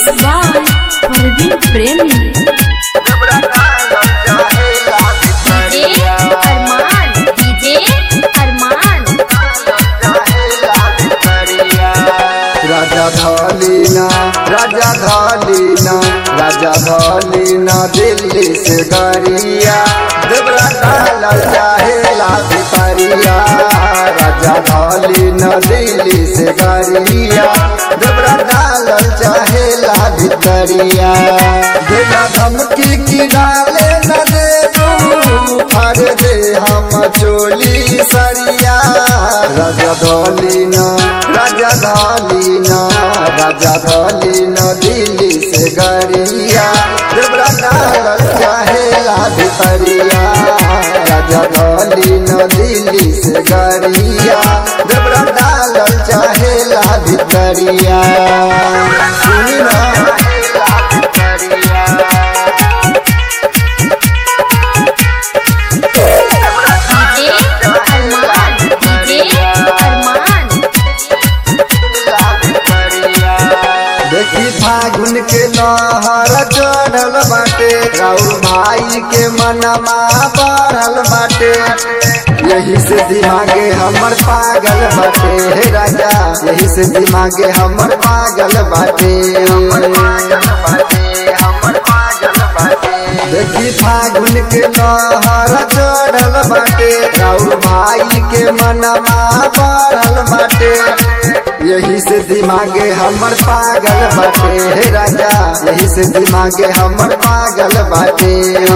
by Parveen Premi. DJ Arman, DJ Arman. राजा धलीना राजा धलीना राजा धलीना दिल्ली से गरिया देवरा काला चाहेला भितरिया राजा धलीना दिल्ली से गरिया देवरा काला चाहेला भितरिया देना धमकी की डाले न दे फाड़ दे हम चोली सरिया राजा धलीना राजा धलीना राजा धलीना दिल्ली से गरिया देवरा डाल चाहेला भितरिया राजा धलीना दिल्ली से गरिया देवरा डाल चाहेला भितरिया सुनी ना DJ Arman, DJ Arman. देखी फागुन के लहर चढ़ल बाटे राउर भाई के मनमा बढ़ल बाटे यही से दिमागे हमर पागल बाटे हे राजा यही से दिमागे हमर पागल बाटे देखी फागुन के लहर चढ़ल बाटे राउर भाई के मनमा बढ़ल बाटे यही से दिमागे हमर पागल बाटे हे राजा यही से दिमागे हमर पागल बाटे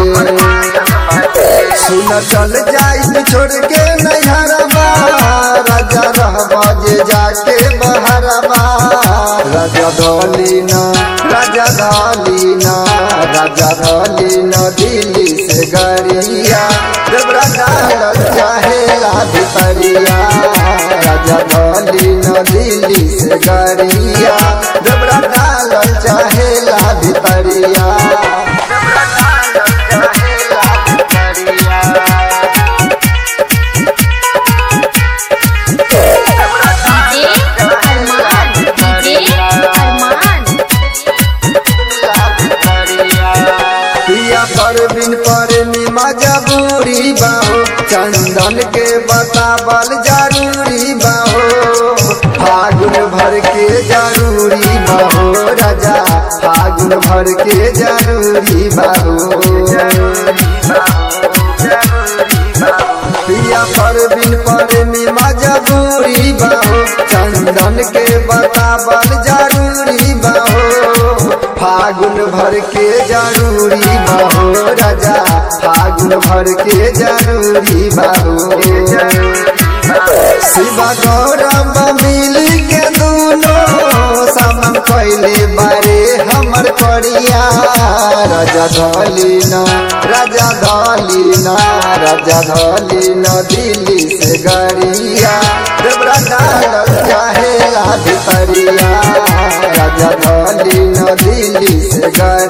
सुन चल जाई छोड़ के नैहरबा राजा रहबा जे जाके बहरबा राजा धलीना राजा धलीना राजा धलीना दिल्ली से गरिया देवरा डाल चाहेला भितरिया राजा धलीना दिल्ली से गरिया देवरा डाल चाहेला भितरिया DJ Arman, DJ Arman. पिया परवीन पर मजबूरी बाहो चंदन के बतावल जरूरी बाहो फागुन भर के जरूरी बाहो राजा फागुन भर के जरूरी बाहो पिया परवीन पर मजबूरी बाहो चंदन के बतावल जरूरी बाहो फागुन भर के जरूरी बाहो राजा फागुन भर के जरूरी बाहो शिवा गौरव मिल के दोनों समम कैले बारे हमर करिया राजा धलीना राजा धलीना राजा धलीना दिल्ली से गरिया देवरा डाल चाहेला भितरिया राजा धलीना दिल्ली से गरिया